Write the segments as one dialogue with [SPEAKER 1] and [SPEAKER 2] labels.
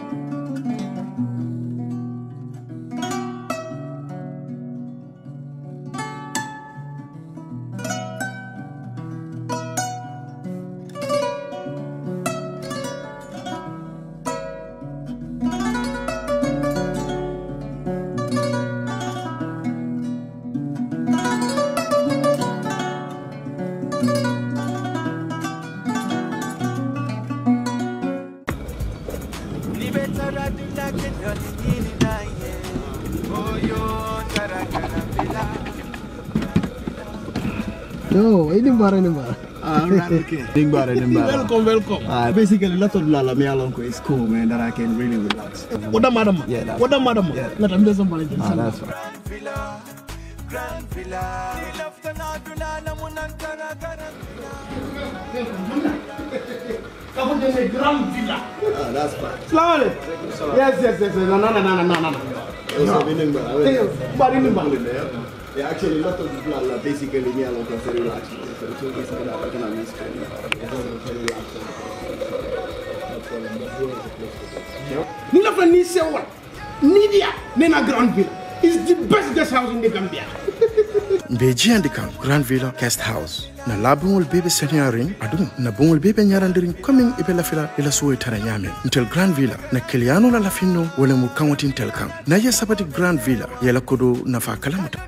[SPEAKER 1] No, ini bara ini bara.
[SPEAKER 2] Ah, right, okay. Nimbara, Nimbara.
[SPEAKER 1] Welcome, welcome.
[SPEAKER 2] Uh, basically, lot of lala me along is cool, man, that I can really relax.
[SPEAKER 1] What the madam?
[SPEAKER 2] Yeah, that's
[SPEAKER 1] What the madam?
[SPEAKER 2] Yeah.
[SPEAKER 1] Let them do somebody.
[SPEAKER 2] Ah, that's right.
[SPEAKER 1] Grand villa.
[SPEAKER 2] Ah, that's fine.
[SPEAKER 1] Salam alaikum. Yes, yes, yes. No, no, no, no, no, no, no.
[SPEAKER 2] Also, me Nimbara.
[SPEAKER 1] Hey, bari ni bara.
[SPEAKER 2] Yeah, actually, lot of lala basically me along is very relaxed. So it's always like that, I can have this kind of very relaxed.
[SPEAKER 1] Ni la fa ni sewal. Ni dia. Nena Grand villa. It's the best guest house in the Gambia.
[SPEAKER 3] mbe jiyandi kam grand villa guest house na labuŋol bebe seniyarin aduŋ na buŋol bebe ñarandirin commin ibe lafila ila suwoy tara ñamen ntel grand villa na kiliyano la lafinno wala mu kaŋotintel kaŋ na ye sabati grand villa yela kodo nafa kalamuta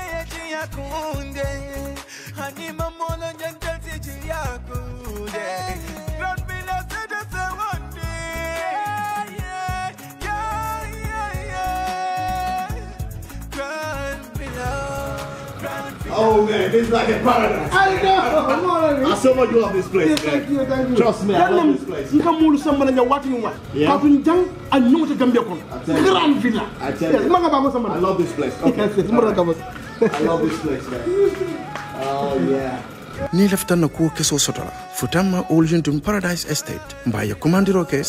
[SPEAKER 2] Oh man, this is like a paradise.
[SPEAKER 1] I know. More
[SPEAKER 2] I so much love this place,
[SPEAKER 1] Yes, thank you,
[SPEAKER 2] man.
[SPEAKER 1] thank you.
[SPEAKER 2] Trust me, I love this place.
[SPEAKER 1] Nka mulu samba na wati wa.
[SPEAKER 2] Yeah.
[SPEAKER 1] Kapin jang a nyota Gambia kon.
[SPEAKER 2] tell you.
[SPEAKER 1] Grand villa.
[SPEAKER 2] I tell
[SPEAKER 1] Yes,
[SPEAKER 2] you.
[SPEAKER 1] manga ba mo samba.
[SPEAKER 2] I love this place. Okay.
[SPEAKER 1] Yes, yes, mura ka mo.
[SPEAKER 2] I love this place, man. Oh yeah.
[SPEAKER 3] ni laftan na kuwo keso sotola futanma oljuntum paradise estate mba ye commandiro ke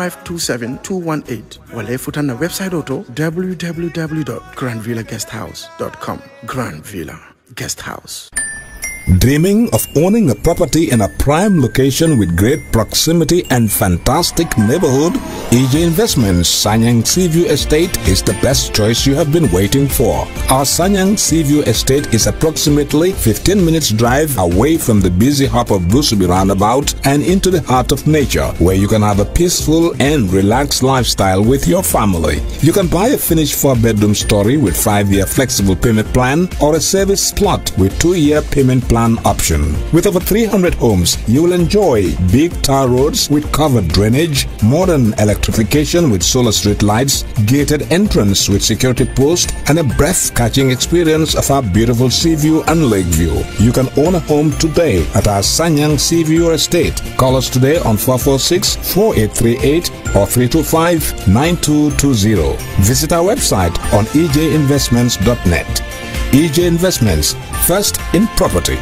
[SPEAKER 3] 7527218 wala ye futan na website o to www grandvillaguesthouse com grand villa guest house
[SPEAKER 4] Dreaming of owning a property in a prime location with great proximity and fantastic neighborhood? EJ Investments Sanyang Seaview Estate is the best choice you have been waiting for. Our Sanyang Seaview Estate is approximately 15 minutes drive away from the busy hub of Brusubi roundabout and into the heart of nature where you can have a peaceful and relaxed lifestyle with your family. You can buy a finished four-bedroom story with five-year flexible payment plan or a service plot with two-year payment plan option. With over 300 homes, you will enjoy big tar roads with covered drainage, modern electrification with solar street lights, gated entrance with security post, and a breath-catching experience of our beautiful sea view and lake view. You can own a home today at our Sanyang Sea View Estate. Call us today on 446-4838 or 325-9220. Visit our website on ejinvestments.net. EJ Investments, first in property.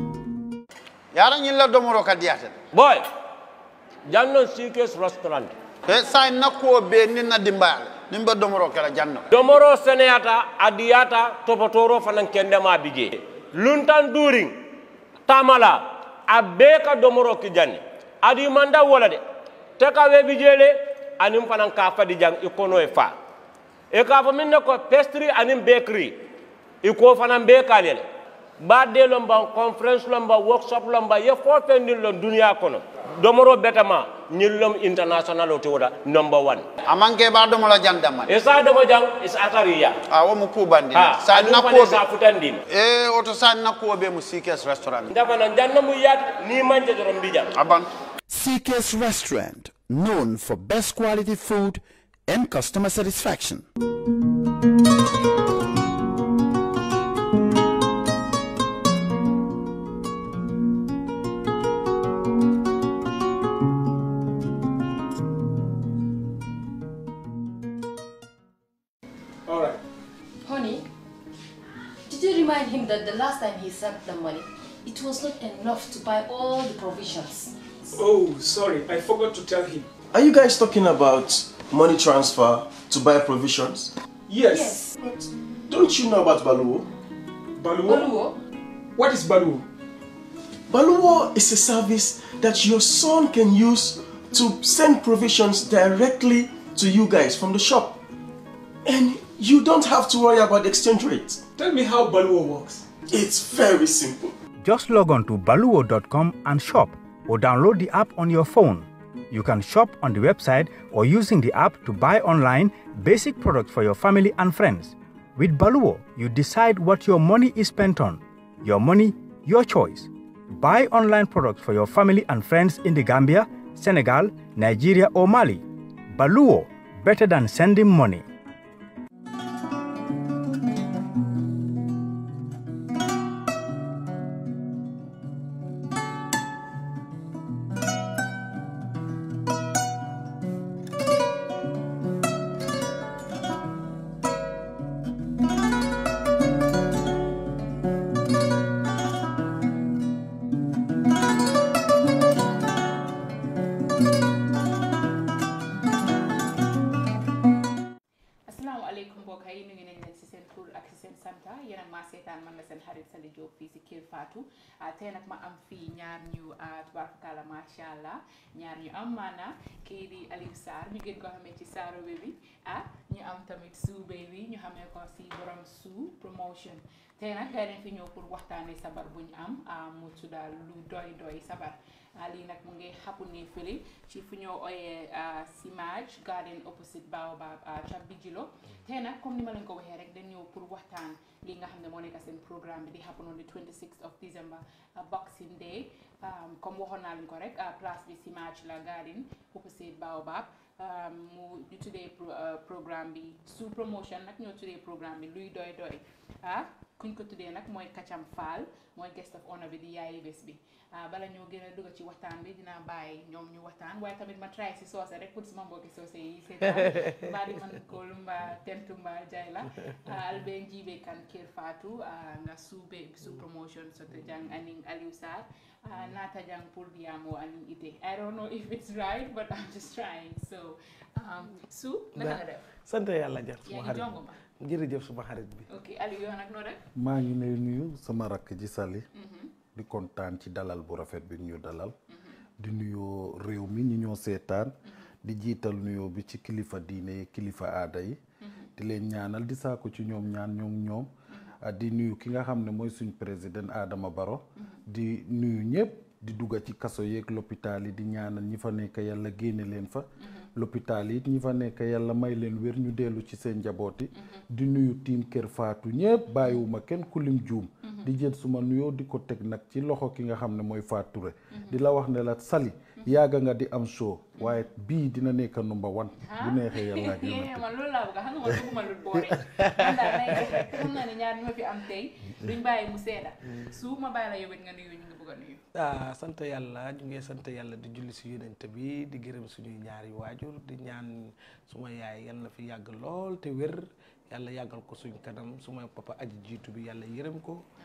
[SPEAKER 5] yaran yin la domoro ka diyaten
[SPEAKER 6] boy jannon sikes restaurant
[SPEAKER 5] e sa nakkuwo be ni na dimbayal nin be domoro kala janno
[SPEAKER 6] domoro seneyata adiyata topotoro fanan kendema bije luntan during tamala a bee ka domoro ki janni adi manda wola de te ka we bijele anin fanan ka fadi jang i kono e fa e ka fo min ne ko pastry anin bakery i ko fanan be kalele badde lomba conference lomba workshop lomba ye fo fendin lon duniya kono domoro betama ñillom international o te woda number one
[SPEAKER 5] amanke ba domola jandama
[SPEAKER 6] e sa domo jang is atariya
[SPEAKER 5] a wo mu kubandi
[SPEAKER 6] ha
[SPEAKER 5] sa
[SPEAKER 6] aɗum fane
[SPEAKER 5] nakkuwo
[SPEAKER 6] sa futandin
[SPEAKER 5] e oto sa nakkuwo be mu sikes restaurant
[SPEAKER 6] ndafana janna mu yaat ni manje doron mbijam
[SPEAKER 5] aban
[SPEAKER 7] CK's Restaurant, known for best quality food and customer satisfaction.
[SPEAKER 1] All right.
[SPEAKER 8] Honey, did you remind him that the last time he sent the money, it was not enough to buy all the provisions?
[SPEAKER 9] Oh, sorry, I forgot to tell him.
[SPEAKER 10] Are you guys talking about money transfer to buy provisions?
[SPEAKER 9] Yes.
[SPEAKER 8] But
[SPEAKER 10] Don't you know about Baluwo?
[SPEAKER 9] Baluwo?
[SPEAKER 8] Oluwo,
[SPEAKER 9] What is Baluwo?
[SPEAKER 10] Baluwo is a service that your son can use to send provisions directly to you guys from the shop. And you don't have to worry about the exchange rate.
[SPEAKER 9] Tell me how Baluwo works.
[SPEAKER 10] It's very simple.
[SPEAKER 11] Just log on to baluwo.com and shop or download the app on your phone. You can shop on the website or using the app to buy online basic products for your family and friends. With Baluwo, you decide what your money is spent on. Your money, your choice. Buy online products for your family and friends in the Gambia, Senegal, Nigeria, or Mali. Baluwo, better than sending money.
[SPEAKER 12] asalaamaaleykum mbokk yi ñu ngi leen leen si seen tur ak si seen santa yéen ak maa seetaan man la seen xarit Sali Diop fii si Kër Fatou tey nag ma am fii ñaar ñu tubaarkalla macha allah ñaar ñu am maana kii di Aliou Sarr ñu gën ko xamee ci Saaro Baby ah ñu am tamit Sue Baby ñu xamee ko si borom Sue promotion tey nag gay nañ fi ñëw pour waxtaanee sabar bu ñu am mu tudda lu doy doy sabar lii nag mu ngi xapu ni fële ci fu ñoo ooyee Simage Garden opposite Baobab ca Bijilo tey nag comme ni ma leen ko waxee rek dañ ñëw pour waxtaan li nga xam ne moo nekk seen programme bi di happen on the 26th of December Boxing Day comme waxoon naa leen ko rek place bi Simage la Garden opposite Baobab mu ñu tuddee programme bi sous promotion nag ñoo tuddee programme bi luy doy doy ah kuñ ko tuddee nag mooy Kacham Fall mooy guest of honor bi di yaayi bés bi bala ñoo gën a dugg ci waxtaan bi dinaa bàyyi ñoom ñu waxtaan waaye tamit ma try si soose rek pour suma mbokki soose yi seetaan mbaa di man koolu mbaa tentu mbaa jay la albe njiibe kan kir fatou nga suube su promotion soto jang aning Aliou Sarr naata jang pour biyamo aning ite I don't know if it's right but I'm just trying so su naka nga def
[SPEAKER 13] sant yàlla jar
[SPEAKER 12] yaa
[SPEAKER 13] suma
[SPEAKER 12] ngi
[SPEAKER 13] xarit
[SPEAKER 12] jongo ma
[SPEAKER 13] jërëjëf suma xarit bi
[SPEAKER 12] ok Aliou yow nag noo def
[SPEAKER 3] maa ngi lay nuyu sama rakk ji Sali di kontaan ci dalal bu rafet bi ñu dalal di nuyoo réew mi ñi ñoo seetaan di jiital nuyoo bi ci kilifa diine yi kilifa aada yi di leen ñaanal di saako ci ñoom ñaan ñoom ñoom di nuyu ki nga xam ne mooy suñ président Adama Barrow di nuyu ñëpp di dugga ci kaso yeeg l'hôpital yi di ñaanal ñi fa nekk yàlla génne leen fa l'hôpital yi it ñi fa nekk yàlla may leen wér ñu dellu ci seen njaboot yi di nuyu tiim kër faatu ñëpp bàyyiwuma kenn kulim juum di jël suma nuyoo di ko teg nag ci loxo ki nga xam ne mooy Fatou Touré di la wax ne la Sali yàgga nga di am show waaye bii dina nekk number one bu neexee yàlla ak yonent
[SPEAKER 12] man loolu laa bëgg xam nga man bëgguma lu boore man daal nay def rek te xam naa ne ñaar ñoo fi am tey duñ bàyyi mu seeda su ma bàyyi la yow it nga nuyu ñu ngi bëgg a nuyu
[SPEAKER 13] ah sant yàlla ñu ngi sant yàlla di julli si yonent bi di gërëm suñuy ñaari waajur di ñaan suma yaay yàlla na fi yàgg lool te wér yàlla yàggal ko suñ kanam suma papa aji jiitu bi yàlla yërëm ko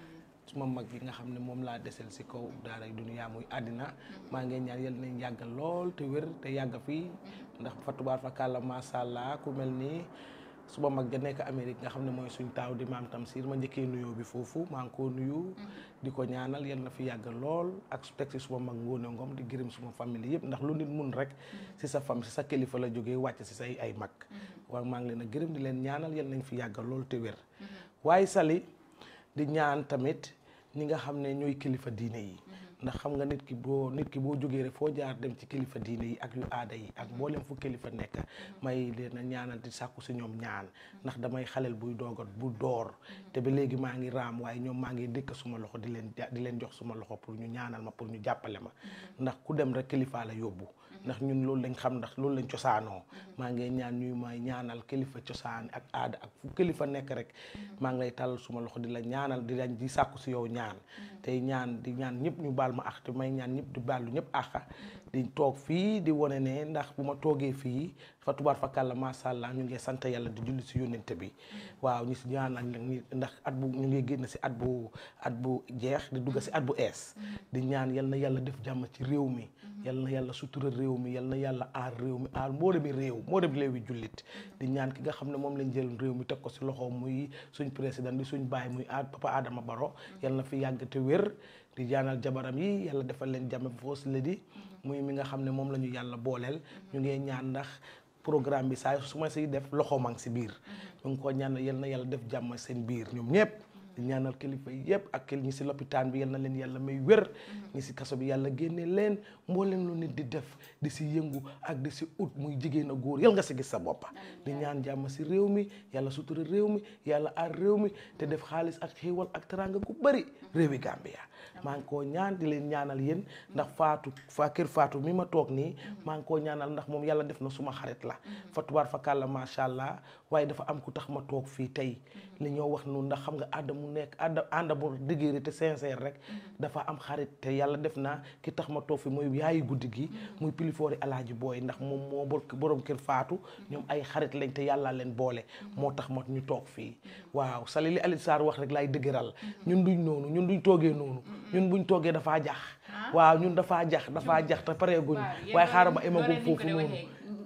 [SPEAKER 13] suma mag yi nga xam ne moom laa desel si kaw daaray duniyaa muy àddina maa ngi ñaan yal nañ yàggal lool te wér te yàgg fii ndax fa tubaar fa kàlla macha allah ku mel nii suma mag ja nekk Amérique nga xam ne mooy suñ taaw di maam Tamsir ma njëkkee nuyoo bi foofu maa ngi koo nuyu di ko ñaanal yal na fi yàgg lool ak su teg si suma mag Ngoone Ngom di gërëm suma famille yëpp ndax lu nit mun rek si sa fam si sa kilifa la jógee wàcc si say ay mag waaw maa ngi leen a gërëm di leen ñaanal yal nañ fi yàgg lool te wér waaye Sali di ñaan tamit ñi nga xam ne ñooy kilifa diine yi ndax xam nga nit ki boo nit ki boo jógee rek foo jaar dem ci kilifa diine yi ak yu aada yi ak mboolem fu kilifa nekk may leen a ñaanal di sàkku si ñoom ñaan ndax damay xalel buy doogat bu door te ba léegi maa ngi raam waaye ñoom maa ngi dëkk suma loxo di leen di leen jox suma loxo pour ñu ñaanal ma pour ñu jàppale ma ndax ku dem rek kilifa la yóbbu ndax ñun loolu lañ xam ndax loolu lañ cosaanoo maa ngi ñaan ñuy may ñaanal kilifa cosaan ak aada ak fu kilifa nekk rek maa ngi lay tàllal suma loxo di la ñaanal di lañ di sàkku si yow ñaan tey ñaan di ñaan ñëpp ñu baal ma ak te may ñaan ñëpp di baalu ñëpp àq di toog fii di wane ne ndax bu ma toogee fii fa tubaar fa kàlla macha allah ñu ngi sant yàlla di julli si yónnente bi waaw ñu si ñaanal ndax at bu ñu ngi génn si at bu at bu jeex di dugg si at bu ees di ñaan yal na yàlla def jàmm ci réew mi yal na yàlla sutura réew mi yal na yàlla aar réew mi aar moo dem réew moo dem réew yi jullit di ñaan ki nga xam ne moom lañ jël réew mi teg ko si loxo muy suñ président di suñ baay muy a papa Adama Baro yal na fi yàgg te wér di ñaanal jabaram yi yàlla defal leen jàmm foos la di muy mi nga xam ne moom la ñu yàlla booleel ñu ngi ñaan ndax programme bi saa su ma siy def loxo mang si biir ñu ngi ko ñaan yal na yàlla def jàmm seen biir ñoom ñëpp di ñaanal kilifa yëpp ak ñi si lopitaan bi yal na leen yàlla may wér ñi si kaso bi yàlla génne leen mbooleem lu nit di def di si yëngu ak di si ut muy jigéen a góor yal nga si gis sa boppa di ñaan jàmm si réew mi yàlla sutura réew mi yàlla aar réew mi te def xaalis ak xéewal ak teranga gu bëri réewi Gambia maa ngi koo ñaan di leen ñaanal yéen ndax faatu fa kër faatu mi ma toog nii maa ngi koo ñaanal ndax moom yàlla def na suma xarit la fa tubaar fa kàlla macha allah waaye dafa am ku tax ma toog fii tey li ñoo wax noonu ndax xam nga àdda mu nekk àdda ànda bu diggéeri te sincère rek dafa am xarit te yàlla def na ki tax ma toog fi mooy yaayi guddi gi muy pilifoori alaaji booy ndax moom moo borom kër faatu ñoom ay xarit lañ te yàlla leen boole moo tax ma ñu toog fii waaw sali li Aliou Sarr wax rek laay dëgëral ñun duñ noonu ñun duñ toogee noonu ñun buñ toogee dafaa jax waaw ñun dafaa jax dafaa jax te pareeguñ waaye xaaral ma emagum foofu noonu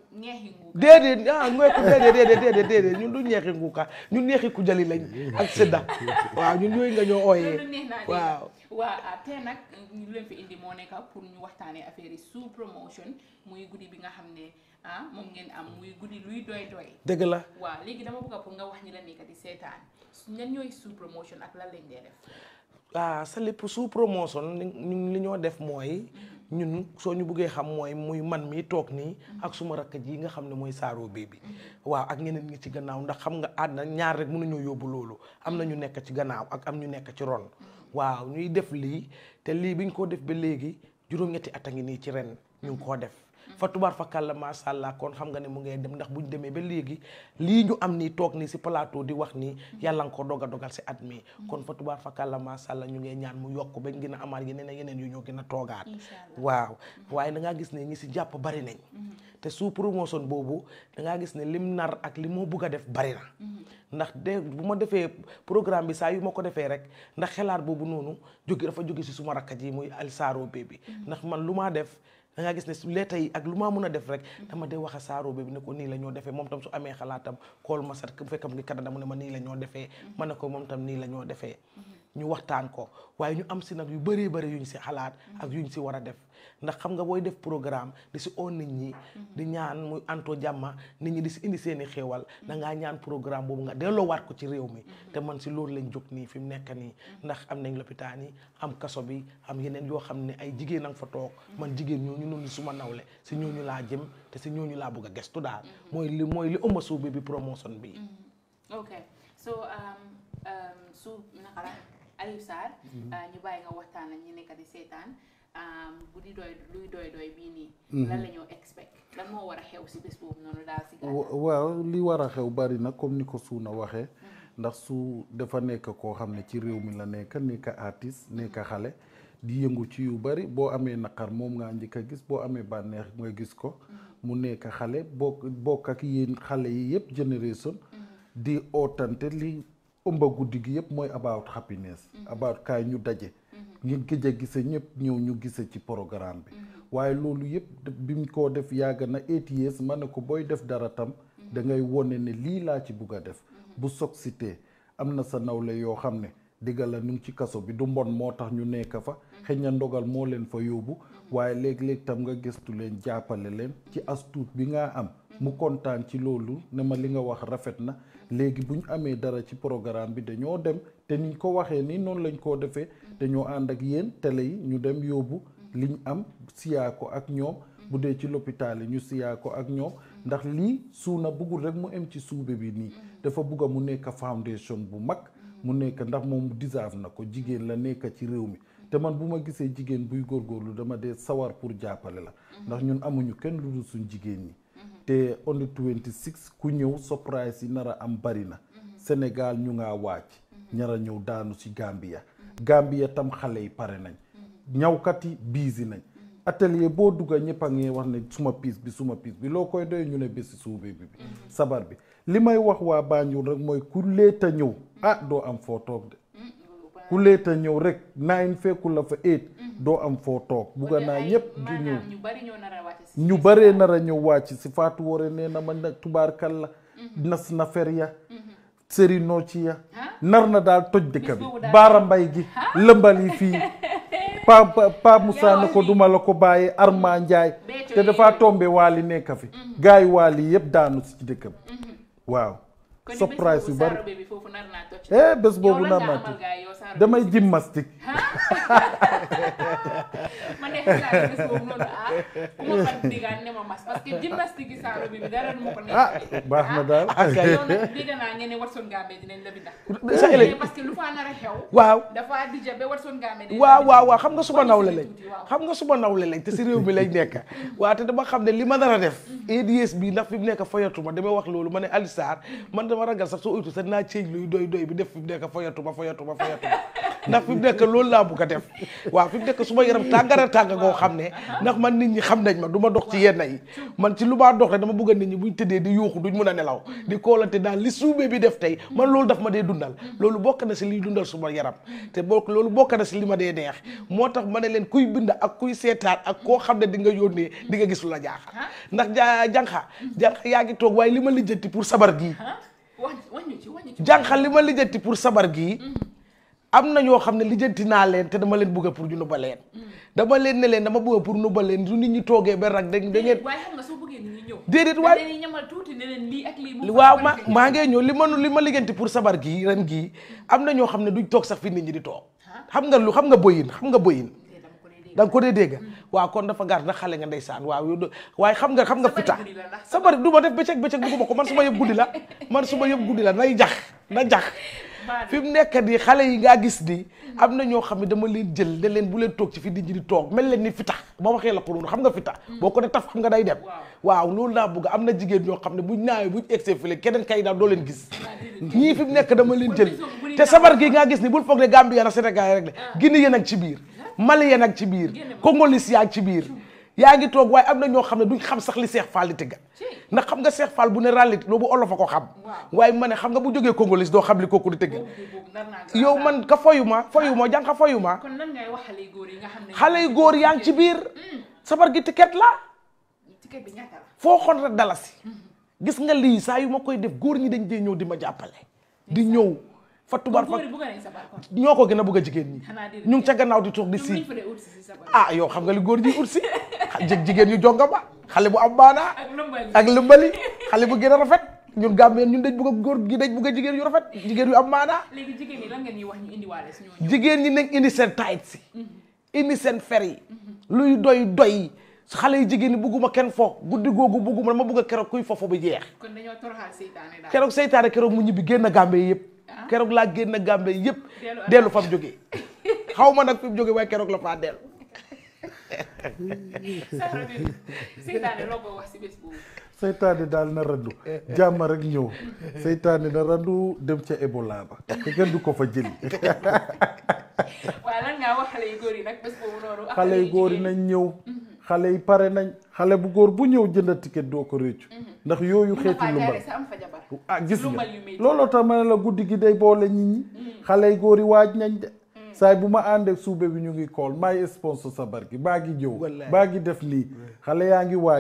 [SPEAKER 13] déedéet ah ñeeku déedéet déedéet déedéet déedéet ñun du ñeexi nguuka ñun ñeexi ku jali lañ ak sedda waaw ñun yooyu nga ñoo ooyee waaw
[SPEAKER 12] waa tey nag ñu leen fi indi moo nekk pour ñu waxtaanee affaire yi sous promotion muy guddi bi nga xam ne ah moom ngeen am muy guddi luy doy doy
[SPEAKER 13] dëgg la
[SPEAKER 12] waaw léegi dama bëgg pour nga wax ñi la nekk di seetaan ñan ñooy sous promotion ak lan lañ dee def
[SPEAKER 13] ah sa lépp sous promotion ñun li ñoo def mooy ñun soo ñu buggee xam mooy muy man mii toog nii ak suma rakk ji nga xam ne mooy saaro bii bi waaw ak ñeneen ñi ci gannaaw ndax xam nga àddina ñaar rek mënuñoo yóbbu loolu am na ñu nekk ci gannaaw ak am ñu nekk ci ron waaw ñuy def lii te lii biñ ko def ba léegi juróom-ñetti at a ngi nii ci ren ñu ngi koo def fa tubaar fa kàlla macha allah kon xam nga ne mu ngay dem ndax buñ demee ba léegi lii ñu am nii toog nii si plateau di wax nii yàlla nga ko dog a dogal si at mi kon fa tubaar fa kàlla macha allah ñu ngay ñaan mu yokk bañ gën a amaat yeneen yeneen yu ñoo gën a toogaat waaw waaye da ngaa gis ne ñi si jàpp bari nañ te sous promotion boobu da ngaa gis ne lim nar ak li moo bugg a def bari na ndax de bu ma defee programme bi saa yu ma ko defee rek ndax xelaat boobu noonu jóge dafa jóge si suma rakkat yi muy alsaaro bi ndax man lu maa def da ngaa gis ne su leeta yi ak lu maa mun a def rek dama dee wax a saaro bi ne ko nii la ñoo defee moom tam su amee xalaatam kool ma sat bu fekkam ngi Canada mu ne ma nii la ñoo defee ma ne ko moom tam nii la ñoo defee ñu waxtaan ko waaye ñu am si nag yu bëree bëri yuñ si xalaat ak yuñ si war a def ndax xam nga booy def programme di si oo nit ñi di ñaan muy anto jàmma nit ñi di si indi seeni xéewal da ngaa ñaan programme boobu nga delloowaat ko ci réew mi te man si loolu lañ jóg nii fi mu nekk nii ndax am nañ lopitaan yi am kaso bi am yeneen yoo xam ne ay jigéen a nga fa toog man jigéen ñooñu noonu suma nawle si ñooñu laa jëm te si ñooñu laa bëgg a gestu daal mooy li mooy li ëmb suuf bi bi promotion bi
[SPEAKER 12] ok so su naka la Aliou Sarr ñu bàyyi nga waxtaan ak ñi nekk di seetaan bu di doy luy doy doy bii nii lan la ñoo expect lan moo war a xew si bés boobu noonu daal si
[SPEAKER 14] waaw li war a xew bari na comme ni ko suuna waxee ndax su dafa nekk koo xam ne ci réew mi la nekk nekk artiste nekk xale di yëngu ci yu bari boo amee naqar moom ngaa njëkk a gis boo amee bànneex nga gis ko mu nekk xale bokk bokk ak yéen xale yi yëpp génération di ootante li ëmba guddi gi yëpp mooy about happiness about kaay ñu daje ngeen gëj a gise ñëpp ñëw ñu gise ci programme bi waaye loolu yëpp bi mu ko def yàgg na eight years ma ne ko booy def dara tam da ngay wone ne lii laa ci bugg a def bu soog sitee am na sa nawle yoo xam ne digga la ñu ngi ci kaso bi du mbon moo tax ñu nekk fa xëy na ndogal moo leen fa yóbbu waaye léeg-léeg tam nga gëstu leen jàppale leen ci astuut bi nga am mu kontaan ci loolu ne ma li nga wax rafet na léegi bu ñu amee dara ci programme bi dañoo dem te niñ ko waxee ni noonu lañ koo defee dañoo ànd ak yéen télé yi ñu dem yóbbu liñ am siyaa ko ak ñoom bu dee ci lopitaal yi ñu siyaa ko ak ñoom ndax lii suuna bëggul rek mu em ci suube bi nii dafa bugg a mu nekk foundation bu mag mu nekk ndax moom deserve na ko jigéen la nekk ci réew mi te man bu ma gisee jigéen buy góorgóorlu dama dee sawar pour jàppale la ndax ñun amuñu kenn lu dul suñ jigéen ñi te on the 26 ku ñëw surprise yi nar a am bari na Sénégal ñu ngaa wàcc ñar a ñëw daanu ci Gambia Gambia tam xale yi pare nañ ñawkat yi biisi nañ atelier boo dugga ñëpp a ngi wax ne suma piis bi suma piis bi loo koy doy ñu ne bési suube bi bi sabar bi li may wax waa Banjul rek mooy ku leeta ñëw ah doo am foo toog de ku leeta ñëw rek nine fekku la fa eight doo am foo toog bugga naa ñëpp di ñëw
[SPEAKER 12] ñu bari ñoo nar a wàcc si
[SPEAKER 14] ñu baree nar a ñëw wàcc si Fatou Wore nee na ma nag tubaarkal la nas na fer ya sëri noo ci ya nar na daal toj dëkk bi baara mbay gi lëmbal yi fii pa pa pa Moussa ne ko duma la ko bàyyee Arma Ndiaye te dafa tombe waali nekk fi gars yi waali yëpp daanu si ci dëkk bi waaw surprise yu bari eh bés boobu nar naa toj damay gymnastique
[SPEAKER 12] man de xam naa ne bés boobu noonu ah ku ma fan digaan ne ma mas parce que gymnastique yi saaro bi bi dara du ma ko
[SPEAKER 14] ah
[SPEAKER 12] nekk
[SPEAKER 14] baax na daal
[SPEAKER 12] yow nag dégg naa ngeen ne Watson Gambe dinañ la binda
[SPEAKER 13] sa élève
[SPEAKER 12] parce que lu fa nar a xew
[SPEAKER 13] waaw
[SPEAKER 12] dafa dija ba Watson Gambe dinañ
[SPEAKER 13] waaw waaw waaw xam nga suma nawle lañ xam nga suma nawle lañ te si réew mi lañ nekk waaw te dama xam ne li ma nar a def ADS bi ndax fi mu nekk foyatuma damay wax loolu ma ne Ali Sarr man dama ragal sax soo uytu sax naa ceeñ luy doy doy bi def fi mu nekk foyatuma foyatuma foyatuma ndax fi mu nekk loolu laa bugg a def waaw fi mu nekk su ma yaram tàngara tàng goo xam ne ndax man nit ñi xam nañ ma du ma dox ci yenn yi man ci lu maa dox rek dama bëgg a nit ñi buñ tëddee di yuuxu duñ mun a nelaw di koolante daal li suubee bi def tey man loolu daf ma dee dundal loolu bokk na si liy dundal suma yaram te bokk loolu bokk na si li ma dee neex moo tax ma ne leen kuy bind ak kuy seetaan ak koo xam ne di nga yónnee di nga gis lu la jaaxal ndax ja jànqa jànqa yaa ngi toog waaye li ma lijjanti pour sabar gii
[SPEAKER 12] wax wañu ci wañu ci
[SPEAKER 13] jànqa li ma lijjanti pour sabar gii am na ñoo xam ne lijjanti naa leen te dama leen bëgg pour ñu nubba leen dama leen ne leen dama bëgg pour nubba leen du nit ñi toogee ba rak da da ngeen
[SPEAKER 12] waaye xam nga soo bëggee nit ñi ñëw
[SPEAKER 13] déedéet waaye
[SPEAKER 12] dañuy ñamal tuuti ne leen lii ak lii mu
[SPEAKER 13] waaw ma maa ngee ñëw li ma li ma lijjanti pour sabar gii ren gii am na ñoo xam ne duñ toog sax fi nit ñi di toog xam nga lu xam nga boyin xam nga boyin da nga ko dee dégg waaw kon dafa gaar na xale nga ndeysaan waaw yow waaye xam nga xam nga fita sabar du ma def bëccëg bëccëg bëgguma ko man su ma yëpp guddi la man su ma yëpp guddi la nay jax na jax fi mu nekk di xale yi ngaa gis ni am na ñoo xam ne dama leen jël ne leen bu leen toog ci fi nit ñi di toog mel leen ni fita ba waxee la ko noonu xam nga fita boo ko ne taf xam nga day dem waaw loolu laa bëgg am na jigéen ñoo xam ne buñ naawee buñ egsee file keneen kay daal doo leen gis ñii fi mu nekk dama leen jël te sabar gi ngaa gis ni bul foog ne Gambia na Sénégal rek la Guinée yéen ak ci biir Mali yéen ak ci biir Congolais yaa ci biir yaa ngi toog waaye am na ñoo xam ne duñ xam sax li Seex Fall di tëgga ndax xam nga Seex Fall bu ne ràllit loolu olof a ko xam waaye ma ne xam nga bu jógee Congolais doo xam li kooku di tëgga yow man ka foyu ma foyu ma jàng ka foyu ma
[SPEAKER 12] kon nan ngay wax xale yu góor yi nga xam ne
[SPEAKER 13] xale yu góor yaa ngi ci biir sabar gi ticket la
[SPEAKER 12] ticket bi ñaata la
[SPEAKER 13] foo xon rek dalasi gis nga lii saa yu ma koy def góor ñi dañ dee ñëw di ma jàppale di ñëw fa tubaar fa
[SPEAKER 12] góor yi bëgg nañ sabar kon
[SPEAKER 13] ñoo ko gën a bëgg a jigéen ñi ñu ngi ca gannaaw di toog di
[SPEAKER 12] ñoom
[SPEAKER 13] si
[SPEAKER 12] lañ fa dee ut si si sabar
[SPEAKER 13] ah yow xam nga li góor ñi ut si jég jigéen ñu jonga ba xale bu am baanaa
[SPEAKER 12] ak lëmbali
[SPEAKER 13] ak lëmbali xale bu gën a rafet ñun gàmmeen ñun dañ bëgg a góor gi dañ bëgg a jigéen yu rafet jigéen yu am maanaa
[SPEAKER 12] léegi jigéen ñi lan ngeen ñuy wax ñu indiwaale si ñooñu
[SPEAKER 13] jigéen ñi nañ indi seen taayit si indi seen fer yi luy doy doy xale yi jigéen ñi bugguma kenn fo guddi googu bugguma dama bëgg a keroog kuy fofo bi jeex
[SPEAKER 12] kon dañoo toroxal seytaane daal
[SPEAKER 13] keroog seytaane keroog mu ñibbi génn gàmbe yëpp keroog laa génn gàmbe yëpp dellu fa mu jógee xaw ma nag fi mu jógee waaye keroog la faa dellu
[SPEAKER 12] sabar bi seytaane loo ko wax si bés boobu
[SPEAKER 14] seytaane daal na randu jàmm rek ñëw seytaane na randu dem ca Ebola ba te kenn du ko fa jëli
[SPEAKER 12] waaye lan ngaa wax xale yu góor yi nag bés boobu noonu ak
[SPEAKER 14] xale yu góor yi
[SPEAKER 12] jigéen
[SPEAKER 14] nañ ñëw xale yi pare nañ xale bu góor bu ñëw jënd ticket doo ko réccu ndax yooyu xeeti lumbal ah gis nga looloo tax ma ne la guddi gi day boole nit ñi xale yi góor yi waaj nañ de saay bu ma àndee suube bi ñu ngi kool maay sponsor sabar gi baa ngi jëw baa ngi def lii xale yaa ngi waaj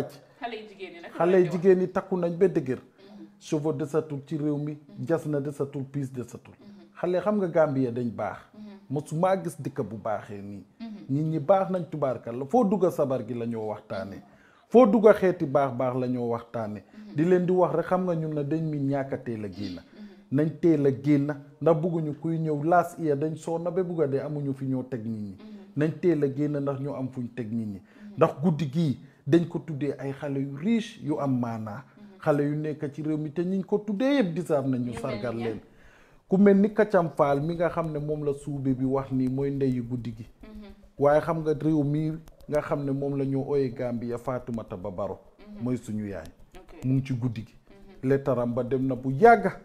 [SPEAKER 14] xale yi jigéen ñi takku nañ ba dëgër cheveux desatul ci réew mi jas na desatul piis desatul xale xam nga Gambia dañ baax mosuma gis dëkk bu baaxee nii nit ñi baax nañ tubaarkal la foo dugga sabar gi la ñoo waxtaane foo dugga xeeti baax baax la ñoo waxtaane di leen di wax rek xam nga ñun na dañ mi ñàkk a teel a génn nañ teel a génn ndax bugguñu kuy ñëw laas iya dañ soona ba bugga dee amuñu fi ñoo teg nit ñi nañ teel a génn ndax ñu am fuñ teg nit ñi ndax guddi gii dañ ko tuddee ay xale yu riche yu am maanaa xale yu nekk ci réew mi te ñiñ ko tuddee yëpp disaab nañ ñu sargal leen ku mel ni Kacam Faal mi nga xam ne moom la suube bi wax nii mooy ndeyu guddi gi waaye xam nga réew mii nga xam ne moom la ñoo ooyee Gambia Faatumata Ba Baro mooy suñu yaay mu ngi ci guddi gi lettaram ba dem na bu yàgga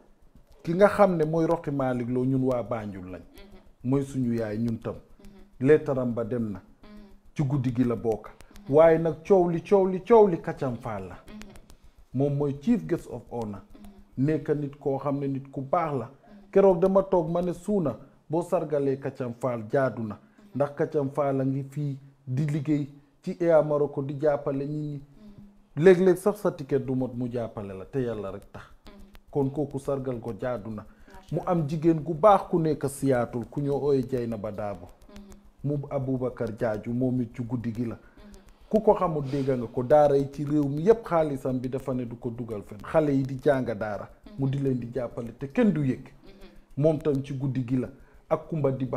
[SPEAKER 14] ki nga xam ne mooy Roqi Malick Lo ñun waa Banjul lañ mooy suñu yaay ñun tam lettaram ba dem na ci guddi gi la bokk waaye nag coow li coow li coow li Kacam Faal la moom mooy chief guest of honor nekk nit koo xam ne nit ku baax la keroog dama toog ma ne suuna boo sargalee Kacam Faal jaadu na ndax Kacam Faal a ngi fii di liggéey ci Air Morocco di jàppale nit ñi léeg-léeg sax sa ticket du mot mu jàppale la te yàlla rek tax kon kooku sargal ko jaadu na mu am jigéen gu baax ku nekk siyaatul ku ñoo ooye Jaynaba Daabo mu Aboubacar Jaaju moom it ci guddi gi la ku ko xamul dégg nga ko daara yi ci réew mi yépp xaalisam bi dafa ne du ko dugal fen xale yi di jàng daara mu di leen di jàppale te kenn du yëg moom tam ci guddi gi la ak Kumba Diba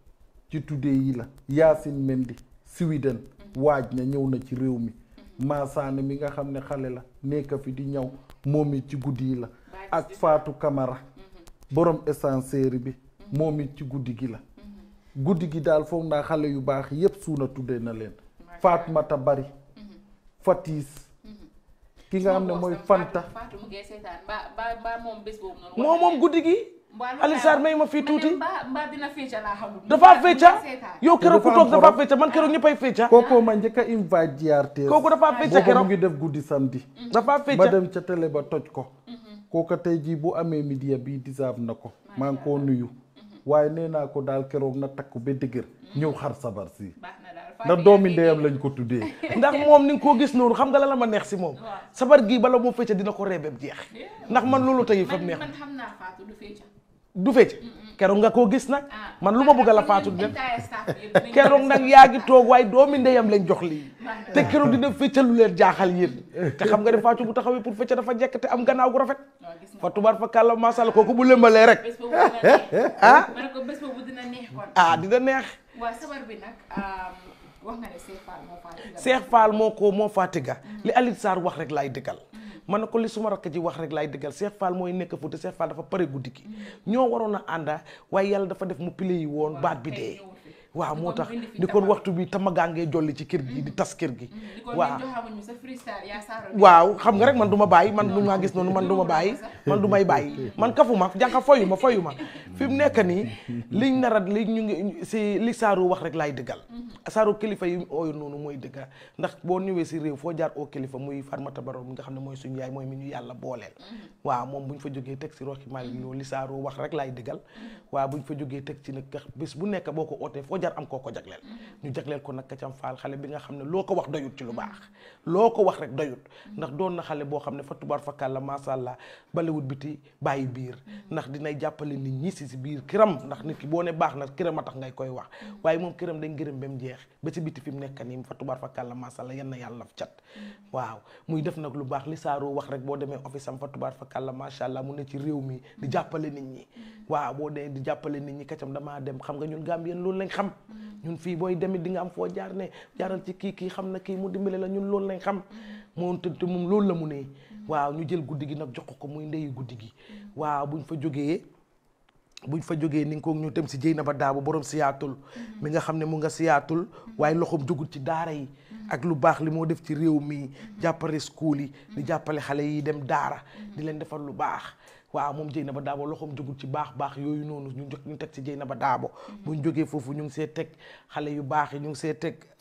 [SPEAKER 14] ci tuddee yi la Yaasin Mendi Sweden waaj na ñëw na ci réew mi Maasaane mi nga xam ne xale la nekk fi di ñëw moom it ci guddi yi la ak Faatu Kamara borom essencerie bi moom it ci guddi gi la guddi gi daal foog naa xale yu baax yépp suuna tuddee na leen Fatmata Bari Fatis ki nga xam ne mooy Fanta
[SPEAKER 13] moom moom guddi gi Alioune Sarr may ma fii tuuti
[SPEAKER 12] mbaa dina fecca laa xamul
[SPEAKER 13] dafa fecca yow keroog ku toog dafa fecca man keroog ñëppay fecca
[SPEAKER 14] kooku ma njëkk a invite GRTS
[SPEAKER 13] kooku dafa fecca
[SPEAKER 14] boobu
[SPEAKER 13] keroog
[SPEAKER 14] mu ngi def guddi samedi
[SPEAKER 13] dafa fecca
[SPEAKER 14] ma dem ca télé ba toj ko kooka tey jii bu amee media bi disaab na ko maa ngi koo nuyu waaye nee naa ko daal keroog na takku ba dëgër ñëw xar sabar si ndax doomi ndeyam lañ ko tuddee
[SPEAKER 13] ndax moom ni nga koo gis noonu xam nga la la ma neex si moom sabar gii bala moo fecca dina ko reebeeb jeex ndax man loolu tey fa neex
[SPEAKER 12] man xam naa Fatou du fecca
[SPEAKER 13] du fecc keroog nga koo gis nag man lu ma bëgg la faatu di def keroog nag yaa ngi toog waaye doomi ndeyam lañ jox lii te keroog dina fecca lu leen jaaxal yéen te xam nga ne faatu bu taxawee pour fecca dafa jekk te am gannaaw gu rafet fa tubaar fa kàlla masala kooku bu lëmbalee rek
[SPEAKER 12] ah ma ne ko bés boobu dina neex kon
[SPEAKER 13] ah dina neex
[SPEAKER 12] waaw sabar bi nag wax nga ne Cheikh Fall moo faatiga
[SPEAKER 13] Cheikh Fall moo ko moo faatiga li Alioune Sarr wax rek laay dëggal man ne ko li suma rakk ji wax rek laay dëggal Cheikh Fall mooy nekk fu te Cheikh Fall dafa pare guddi gi ñoo waroon a ànda waaye yàlla dafa def mu pile yi woon baat bi dee waaw moo tax di kon waxtu bi tamagaangee jolli ci kër gi di tas kër gi waaw waaw xam nga rek man du ma bàyyi man du maa gis noonu man du ma bàyyi man du may bàyyi man kafu ma jànqa foyu ma foyu ma fi mu nekk nii liñ nar a li ñu ngi si li saaru wax rek laay dëggal saaru kilifa yi ooyu noonu mooy dëgga ndax boo ñëwee si réew foo jaar oo kilifa muy Farmata Baro mi nga xam ne mooy suñu yaay mooy mi ñu yàlla booleel waaw moom bu ñu fa jógee teg si Roxi Malick Lo li saaru wax rek laay dëggal waaw bu ñu fa jógee teg ci nag bés bu nekk boo ko ootee foo jaar am koo ko jagleel ñu jagleel ko nag Kacam Fall xale bi nga xam ne loo ko wax doyut ci lu baax loo ko wax rek doyut ndax doon na xale boo xam ne fa tubaar fa kàlla masha Allah balewut biti bàyyi biir ndax dinay jàppale nit ñi si si biir këram ndax nit ki boo ne baax na këram a tax ngay koy wax waaye moom këram dañ gërëm ba mu jeex ba ci biti fi mu nekk nii fa tubaar fa kàlla masha Allah yan na yàlla laf cat waaw muy def nag lu baax li saaroo wax rek boo demee office am fa tubaar fa kàlla masha Allah mu ne ci réew mi di jàppale nit ñi waaw boo dee di jàppale nit ñi Kacam damaa dem xam nga ñun Gambien loolu lañ xam ñun fii booy demit di nga am foo jaar ne jaaral ci kii kii xam na kii mu dimbale la ñun loolu lañ xam moom te moom loolu la mu ne waaw ñu jël guddi gi nag jox ko muy ndeyu guddi gi waaw buñ fa jógee buñ fa jógee ni nga ko ñu dem si Jeynaba Daabo borom siyaatul mi nga xam ne mu nga siyaatul waaye loxoom jógul ci daara yi ak lu baax li moo def ci réew mi jàppale school yi di jàppale xale yi dem daara di leen defal lu baax waaw moom Jeynaba Daabo loxoom jógul ci baax baax yooyu noonu ñu ñu teg ci Jeynaba Daabo buñ jógee foofu ñu ngi see teg xale yu baax yi ñu ngi see teg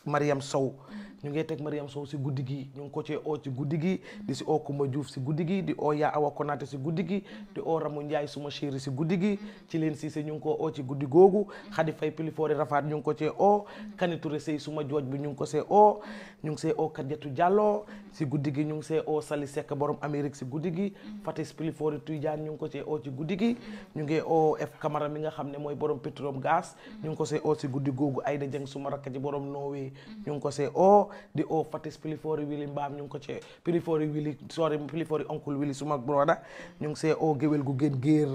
[SPEAKER 13] Mariam Sow ñu ngi teg Mariam Sow si guddi gi ñu ngi ko cee oo ci guddi gi di si oo Kumba Diouf si guddi gi di oo yaa Awa Konaté si guddi gi di oo Ramu Ndiaye suma chéri si guddi gi ci leen Cissé ñu ngi ko oo ci guddi googu Khady Faye Pilifoori Rafaat ñu ngi ko cee oo Kani Touré Sey suma jooj bi ñu ngi ko see oo ñu ngi see oo Kadiatu Diallo si guddi gi ñu ngi see oo Sali Seck borom Amérique si guddi gi Fatis Pilifoori Tidiane ñu ngi ko cee oo ci guddi gi ñu ngi oo F Camara mi nga xam ne mooy borom pétrole gaz ñu ngi ko see oo si guddi googu Aïda Dieng suma rakk ji borom Norway ñu ngi ko see oo di oo Fatis Pilifoori Willy Mbaam ñu ngi ko cee Pilifoori Willy sorry Pilifoori oncle Willy suma broda ñu ngi see oo géwél gu gën géer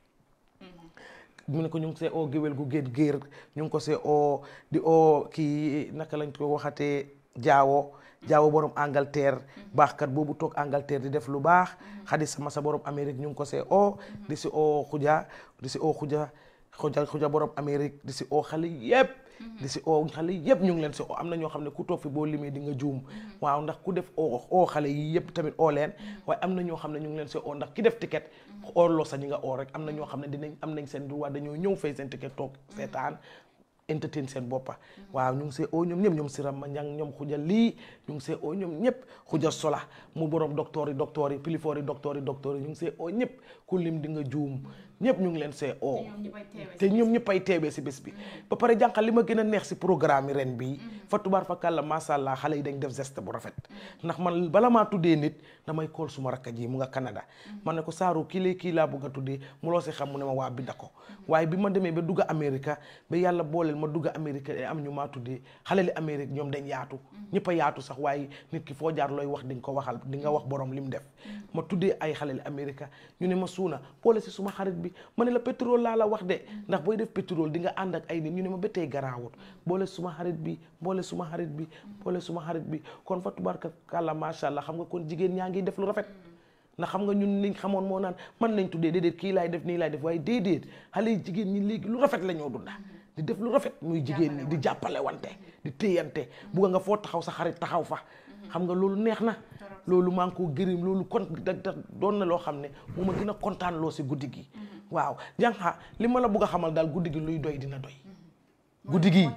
[SPEAKER 13] mu ne ko ñu ngi see oo géwél gu gën géer ñu ngi ko see oo di oo kii naka lañ ko waxatee jaawo jaawo borom Angleterre baaxkat boobu toog Angleterre di def lu baax xadi sama sa borom Amérique ñu ngi ko see oo di si oo xuja di si oo xuja xuja xuja borom Amérique di si oo xale yépp di si oo xale yépp ñu ngi leen si oo am na ñoo xam ne ku toog fi boo limee di nga juum waaw ndax ku def oo oo xale yi yépp tamit oo leen waaye am na ñoo xam ne ñu ngi leen si oo ndax ki def ticket oo loo sa ñi nga oo rek am na ñoo xam ne dinañ am nañ seen droit dañoo ñëw fay seen ticket toog seetaan entertain seen boppa waaw ñu ngi see oo ñoom ñëpp ñoom siram ma njang ñoom xuja lii ñu ngi see oo ñoom ñëpp xuja sola mu borom docteur yi docteur yi pilifoor yi docteur yi docteur yi ñu ngi see oo ñëpp ku lim di nga juum ñëpp ñu ngi leen see oo te ñoom ñëpp ay teewee si bés bi ba pare jànqal li ma gën a neex si programme yi ren bii fa tubaar fa kàlla masha Allah xale yi dañ def geste bu rafet ndax man bala maa tuddee nit damay kool suma rakka ji mu nga Canada man ne ko saaru kii lay kii laa bëgg a tuddee mu loo si xam mu ne ma waa bi da ko waaye bi ma demee ba dugg Amérique ba yàlla booleel ma dugg Amérique am ñu maa tuddee xale li Amérique ñoom dañ yaatu ñëpp a yaatu sax waaye nit ki foo jaar looy wax di nga ko waxal di nga wax borom li mu def ma tuddee ay xale li Amérique ñu ne ma suuna boole si suma xarit bi ma ne la pétrole laa la wax de ndax booy def pétrole di nga ànd ak ay nit ñu ne ma ba tey garaawut boole suma xarit bi boole suma xarit bi boole suma xarit bi kon fa tubaarka kàlla macha allah xam nga kon jigéen ñaa ngi def lu rafet ndax xam nga ñun liñ xamoon moo naan man lañ tuddee déedéet kii laay def nii laay def waaye déedéet xale yi jigéen ñi léegi lu rafet la ñoo dunda di def lu rafet muy jigéen ñi di jàppale wante di téyante bugga nga foo taxaw sa xarit taxaw fa xam nga loolu neex na loolu maa ngi ko gërëm loolu kon da da doon na loo xam ne moo ma gën a kontaan loo si guddi gi waaw jànqa li ma la bugg a xamal daal guddi gi luy doy dina doy guddi gi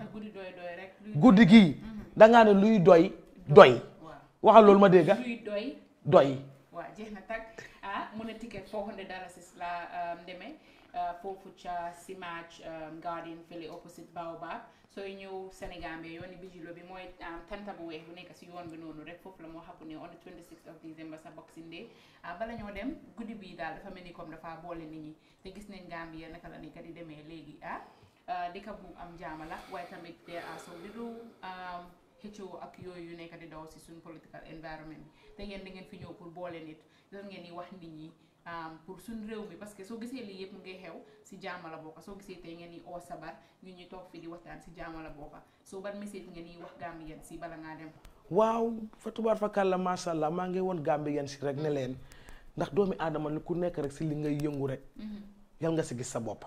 [SPEAKER 13] guddi gi dangaa ne luy doy doy waxal loolu ma dégga
[SPEAKER 12] luy doy
[SPEAKER 13] doy
[SPEAKER 12] waaw jeex na tag ah mu ne ticket 400 dollars la demee foofu ca Simage Garden fële opposite Baobab sooy ñëw Sénégal bi yooni bijilo bi mooy tanta bu weex bu nekk si yoon bi noonu rek foofu la moo xapu ne on the 26th of December sa Boxing Day bala ñoo dem guddi bi daal dafa mel ni comme dafa boole nit ñi te gis nañ Gambia naka la nekk di demee léegi ah dëkk bu am jaama la waaye tamit there are some little xëccoo ak yooyu yu nekk di daw si suñ political environment bi te yéen da ngeen fi ñëw pour boole nit lan ngeen di wax nit ñi pour suñ réew mi parce que soo gisee lii yëpp mu ngi xew si jaama la bokka soo gisee tey ngeen di oo sabar ñu ñu toog fi di waxtaan si jaama la bokka soo ban message ngeen di wax Gambien si bala ngaa dem
[SPEAKER 13] waaw fa tubaar fa kàlla masha Allah maa ngi woon Gambien si rek ne leen ndax doomi aadama ni ku nekk rek si li ngay yëngu rek yal nga si gis sa bopp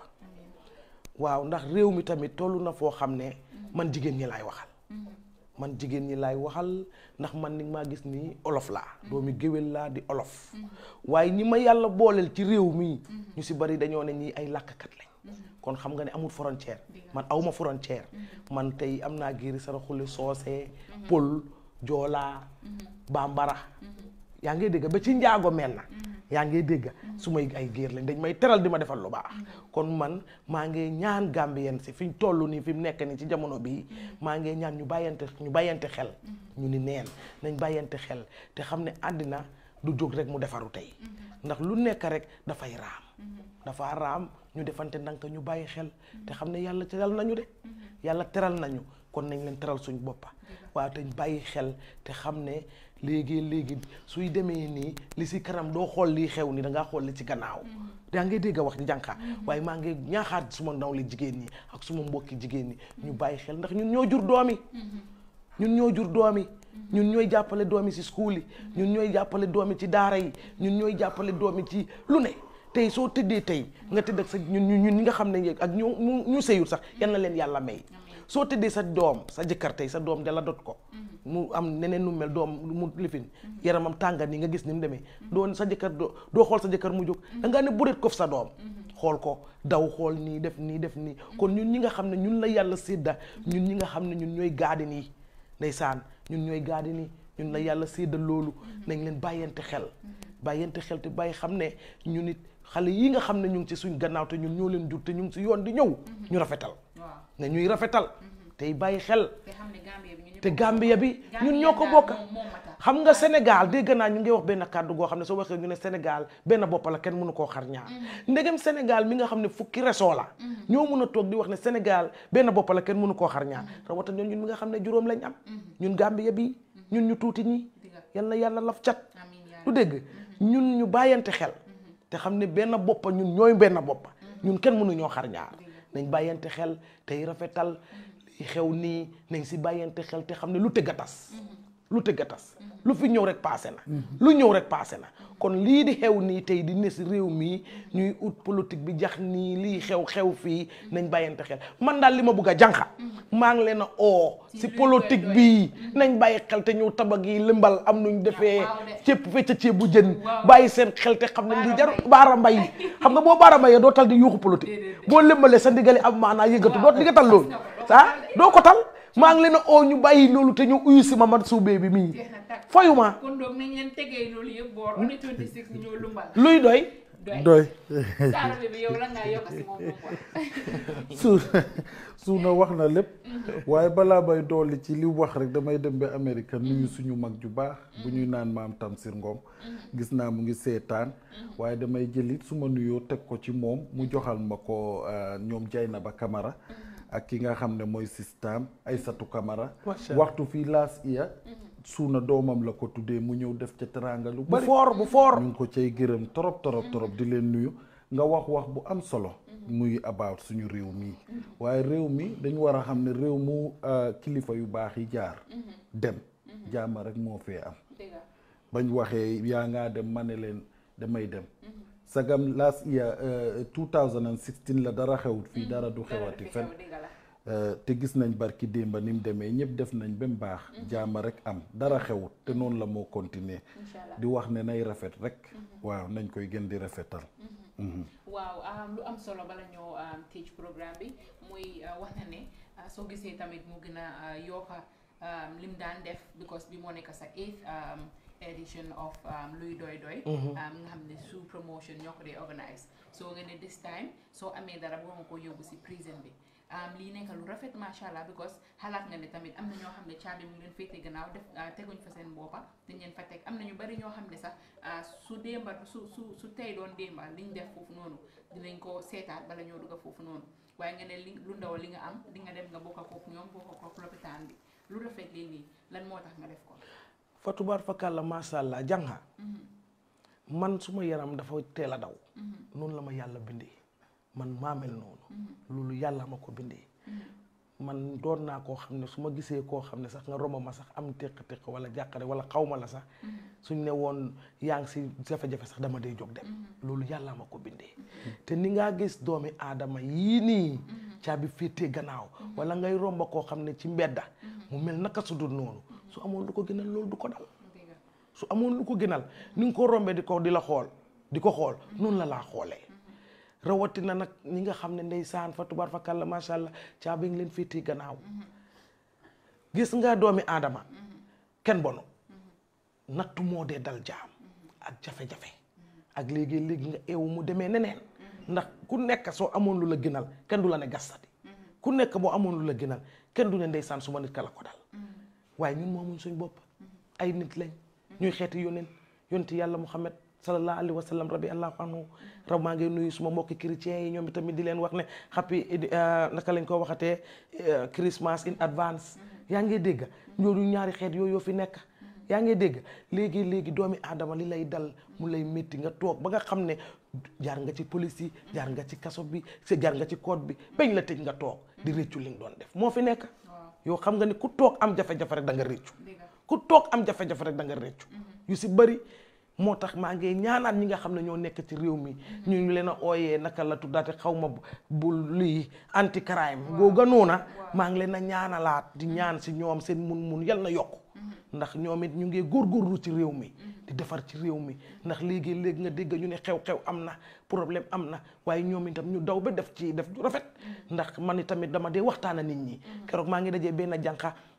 [SPEAKER 13] waaw ndax réew mi tamit tollu na foo xam ne man jigéen ñi laay waxal man jigéen ñi laay waxal ndax man ni maa gis nii olof laa doomi géwél laa di olof waaye ñi ma yàlla booleel ci réew mi ñu si bari dañoo ne ñii ay làkkat lañ kon xam nga ne amul frontière man awma frontière man tey am naa giiri sara xuli soose pël joolaa bambara yaa ngi dégg ba ci njaago mel na yaa ngi dégg su may ay géer lañ dañ may teral di ma defal lu baax kon man maa ngi ñaan Gambien si fi ñu toll nii fi mu nekk nii ci jamono bii maa ngi ñaan ñu bàyyante ñu bàyyante xel ñu ni neen nañ bàyyante xel te xam ne àddina du jóg rek mu defaru tey ndax lu nekk rek dafay raam dafa raam ñu defante ndank ñu bàyyi xel te xam ne yàlla teral nañu de yàlla teral nañu kon nañ leen teral suñ boppa waaw te bàyyi xel te xam ne léegi léegi suy demee nii li si kanam doo xool lii xew ni dangaa xool li ci gannaaw daa ngay dégg a wax jànqa waaye maa ngi ñaaxaat suma ndaw li jigéen ñi ak suma mbokki jigéen ñi ñu bàyyi xel ndax ñun ñoo jur doomi ñun ñoo jur doomi ñun ñooy jàppale doomi ci school yi ñun ñooy jàppale doomi ci daara yi ñun ñooy jàppale doomi ci lu ne tey soo tëddee tey nga tëdd ak sa ñun ñun ñi nga xam ne ak ñu ñu sëyul sax yal na leen yàlla may soo tëddee sa doom sa jëkkër tey sa doom dala dot ko mu am neneen nu mel doom mu lifin yaramam tàngat ni nga gis ni mu demee doon sa jëkkër doo doo xool sa jëkkër mu jóg da ngaa ne bureet kof sa doom xool ko daw xool nii def nii def nii kon ñun ñi nga xam ne ñun la yàlla sédda ñun ñi nga xam ne ñun ñooy gaadin yi ndeysaan ñun ñooy gaadi ni ñun la yàlla séddal loolu nañ leen bàyyante xel bàyyante xel te bàyyi xam ne ñu nit xale yi nga xam ne ñu ngi ci suñ gannaaw te ñun ñoo leen jur te ñu ngi si yoon di ñëw ñu rafetal ne ñuy rafetal tey bàyyi xel te Gambia bi ñun ñoo ko bokk xam nga Sénégal dégg naa ñu ngi wax benn kàddu goo xam ne soo waxee ñu ne Sénégal benn bopp la kenn mënu koo xar ñaar ndegem Sénégal mi nga xam ne fukki région la ñoo mun a toog di wax ne Sénégal benn bopp la kenn mënu koo xar ñaar rawata ñun ñun mi nga xam ne juróom lañ am ñun Gambia bi ñun ñu tuuti ñi yal na yàlla laf cat du dégg ñun ñu bàyyante xel te xam ne benn boppa ñun ñooy benn boppa ñun kenn mënu ñoo xar ñaar nañ bàyyante xel tey rafetal li xew nii nañ si bàyyante xel te xam ne lu tëgg a tas lu tëgg a tas lu fi ñëw rek paase na lu ñëw rek paase na kon lii di xew nii tey di ne si réew mi ñuy ut politique bi jax nii lii xew xew fii nañ bàyyante xel man daal li ma bëgg a jànqa maa ngi leen a oo si politique bi nañ bàyyi xel te ñëw tabag yi lëmbal am nuñ defee ceeb fecca ceeb bu jën bàyyi seen xel te xam ne li jar baara mbay xam nga boo baara mbayee doo tal di yuuxu politique boo lëmbalee sa ndigali am maanaa yëngatu doo di nga tal loolu ah doo ko tal maa ngi leen a oo ñu bàyyi loolu te ñu uyu si Mamadou Soubé bi mii foyuma
[SPEAKER 12] kon donc nañ leen tegee loolu yëpp boor on est 26 ñu ñëw lumbal
[SPEAKER 13] luy doy
[SPEAKER 14] doy
[SPEAKER 12] saarabe bi yow la ngaa yokk si moom moom
[SPEAKER 14] su suuna wax na lépp waaye balaa bay dolli ci li wax rek damay dem ba Amérique nuyu suñu mag ju baax bu ñuy naan maam Tamsir Ngom gis naa mu ngi seetaan waaye damay jëlit su ma nuyoo teg ko ci moom mu joxal ma ko ñoom Jaynaba Camara ak ki nga xam ne mooy système Aysatu Camara waxtu fii laas iya suuna doomam la ko tuddee mu ñëw def ca teraanga lu bari
[SPEAKER 13] bu foor bu foor
[SPEAKER 14] ñu ngi ko cay gërëm torop torop torop di leen nuyu nga wax wax bu am solo muy about suñu réew mi waaye réew mi dañu war a xam ne réew mu kilifa yu baax yi jaar dem jaama rek moo fee am bañ waxee yaa ngaa dem ma ne leen damay dem sagam last year 2016 la dara xewut fii dara du xewati fen te gis nañ barki démba ni mu demee ñëpp def nañ ba mu baax jaama rek am dara xewut te noonu la moo continuer di wax ne nay rafet rek waaw nañ koy gën di rafetal
[SPEAKER 12] waaw lu am solo bala ñoo teach programme bi muy wax na ne soo gisee tamit mu gën a yokka lim daan def because bi moo nekk sa eighth edition of luy doy doy nga xam ne sous promotion ñoo ko dee organise soo nga ne this time soo amee dara boo nga ko yóbbu si prison bi lii nekk lu rafet macha allah because xalaat nga ne tamit am na ñoo xam ne caabi mu ngi leen féete gannaaw def teguñ fa seen boppa dañ leen fa teg am na ñu bari ñoo xam ne sax su démba su su su tey doon démba liñ def foofu noonu dinañ ko seetaat bala ñoo dugga foofu noonu waaye nga ne li lu ndaw li nga am di nga dem nga bokk kook ñoom bokk kook lopitaan bi lu rafet lii nii lan moo tax nga def ko
[SPEAKER 13] fatubaar fakàlla macha allah jànga man suma yaram dafa teel a daw noonu la ma yàlla bindee man maa mel noonu loolu yàlla ma ko bindee man doon naa koo xam ne su ma gisee koo xam ne sax nga romb ma sax am téq-téq wala jàqare wala xaw ma la sax suñ ne woon yaa ngi si jafe-jafe sax dama dee jóg dem loolu yàlla ma ko bindee te ni ngaa gis doomi aadama yii nii caabi féetee gannaaw wala ngay romba koo xam ne ci mbedda mu mel naka su dul noonu su amoon lu ko gënal loolu du ko dal su amoon lu ko gënal ni nga ko rombee di ko di la xool di ko xool noonu la laa xoolee rawatina nag ñi nga xam ne ndeysaan fa tubaar fa kàlla macha allah caabi ngi leen féetee gannaaw gis nga doomi aadama kenn bonu nattu moo dee dal jaam ak jafe-jafe ak léegi-léegi nga eewu mu demee neneen ndax ku nekk soo amoon lu la gënal kenn du la ne gastati ku nekk boo amoon lu la gënal kenn du ne ndeysaan su ma nit ka la ko dal waaye ñun moomuñ suñ bopp ay nit lañ ñuy xeeti yóneen yonti yàlla Muhammad sallallahu alayhi wa sallam rabbi allahu anhu raw maa ngi nuyu suma mbokki chrétiens yi ñoom tamit di leen wax ne happy naka lañ ko waxatee Christmas in advance yaa ngi dégg ñooñu ñaari xeet yooyu yoo fi nekk yaa ngi dégg léegi léegi doomi aadama li lay dal mu lay métti nga toog ba nga xam ne jaar nga ci police yi jaar nga ci kaso bi jaar nga ci code bi bañ la tëj nga toog di réccu li nga doon def moo fi nekk yow xam nga ni ku toog am jafe-jafe rek da nga réccu ku toog am jafe-jafe rek da nga réccu yu si bëri moo tax maa ngi ñaanaat ñi nga xam ne ñoo nekk ci réew mi ñu ngi leen a ooyee naka la tuddaate xaw ma bu lii anti crime googa noona maa ngi leen a ñaanalaat di ñaan si ñoom seen mun-mun yal na yokku ndax ñoom it ñu ngi góorgóorlu ci réew mi di defar ci réew mi ndax léegi léegi nga dégg ñu ne xew-xew am na problème am na waaye ñoom itam ñu daw ba def ci def ju rafet ndax man tamit dama dee waxtaan nit ñi keroog maa ngi dajee benn jànqa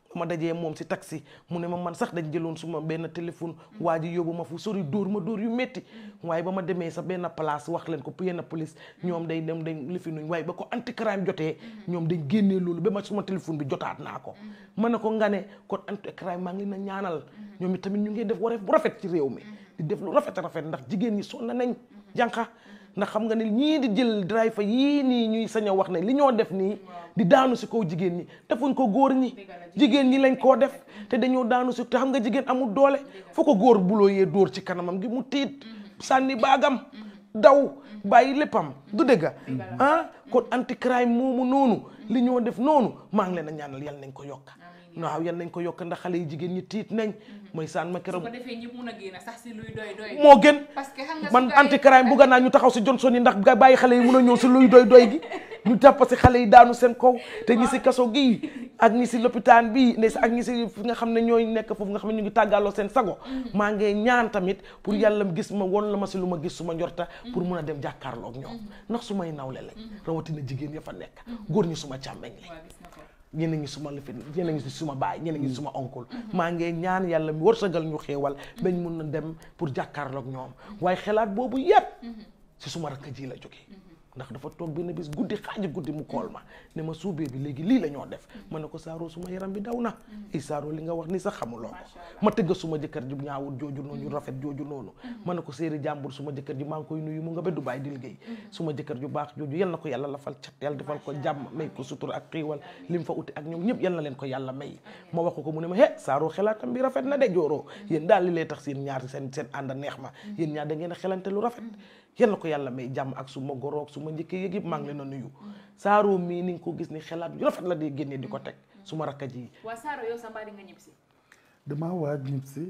[SPEAKER 13] ma dajee moom si taxi mu ne ma man sax dañ jëloon suma benn téléphone waa ji yóbbu ma fu sori dóor ma dóor yu métti waaye ba ma demee sa benn place wax leen ko yenn police ñoom day dem dañ lifi nuñ waaye ba ko anti crime jotee ñoom dañ génnee loolu ba ma suma téléphone bi jotaat naa ko ma ne ko nga ne kon anti crime maa ngi leen a ñaanal ñoom itamit ñu ngi def wareef bu rafet ci réew mi di def lu rafet rafet ndax jigéen ñi sonn nañ jànqa ndax xam nga ne ñii di jël driver yii nii ñuy sañ a wax ne li ñoo def nii di daanu si kaw jigéen ñi defuñ ko góor ñi jigéen ñi lañ koo def te dañoo daanu si te xam nga jigéen amul doole foo ko góor buloo yee dóor ci kanamam gi mu tiit sànni baagam daw bàyyi léppam du dëgga ah kon anti crime moomu noonu li ñoo def noonu maa ngi leen a ñaanal yal nañ ko yokka waaw yal nañ ko yokk ndax xale yi jigéen ñi tiit nañ mooy saan ma
[SPEAKER 12] su
[SPEAKER 13] keroog
[SPEAKER 12] ko defee ñëpp mun a génn sax si luy doy doy
[SPEAKER 13] moo gën
[SPEAKER 12] parce que xam nga
[SPEAKER 13] man
[SPEAKER 12] su gars yi-
[SPEAKER 13] anti crime bugga naa ñu taxaw si Johnson yi ndax ga bàyyi xale yi mun a ñëw si luy doy doy gi ñu jàpp si xale yi daanu seen kaw te ñi si kaso gi ak ñi si lopitaan bi ne ak ñi si fi nga xam ne ñooy nekk foofu nga xam ne ñu ngi tàggaaloo seen sago maa ngi ñaan tamit pour yàlla gis ma won la ma si lu ma gis su ma njorta pour mun a dem jàkkaarloog ñoom ndax su may nawle lañ rawatina jigéen ya fa nekk góor ñi suma càmmeñ lañ ñenn ñi suma lifin ñenn ñi suma baay ñenn ñi suma oncle maa ngi ñaan yàlla mi wërsëgal ñu xéewal bañ mun na dem pour jàkkaarloog ñoom waaye xelaat boobu yépp si suma rakk ji la jógee ndax dafa toog benn bis guddi xaaji guddi mu kool ma ne ma suubee bi léegi lii la ñoo def ma ne ko saaroo suma yaram bi daw na i saaroo li nga wax ni sax xamuloo ko ma tëgg suma jëkkër ji ñaawul jooju noonu rafet jooju noonu ma ne ko séeri jàmbur suma jëkkër ji maa ngi koy nuyu mu nga ba Dubaay di liggéey suma jëkkër ju baax jooju yal na ko yàlla lafal cat yàlla defal ko jàmm may ko sutura ak xiiwal lim fa uti ak ñoom ñëpp yal na leen ko yàlla may ma wax ko mu ne ma he saaroo xelaatam bi rafet na de jooroo yéen daal li lay tax seen ñaar seen seen ànd neex ma yéen ñaar da ngeen a xelante lu rafet yal na ko yàlla may jàmm ak suma goroog suma njëkkee yëg yëpp maa ngi leen a nuyu saaroo mii ni nga ko gis ni xelaat yu rafet la dee génnee di ko teg suma rakka ji
[SPEAKER 12] waa Saaro yow sa mbaa di nga ñib si
[SPEAKER 14] damaa waaj ñib si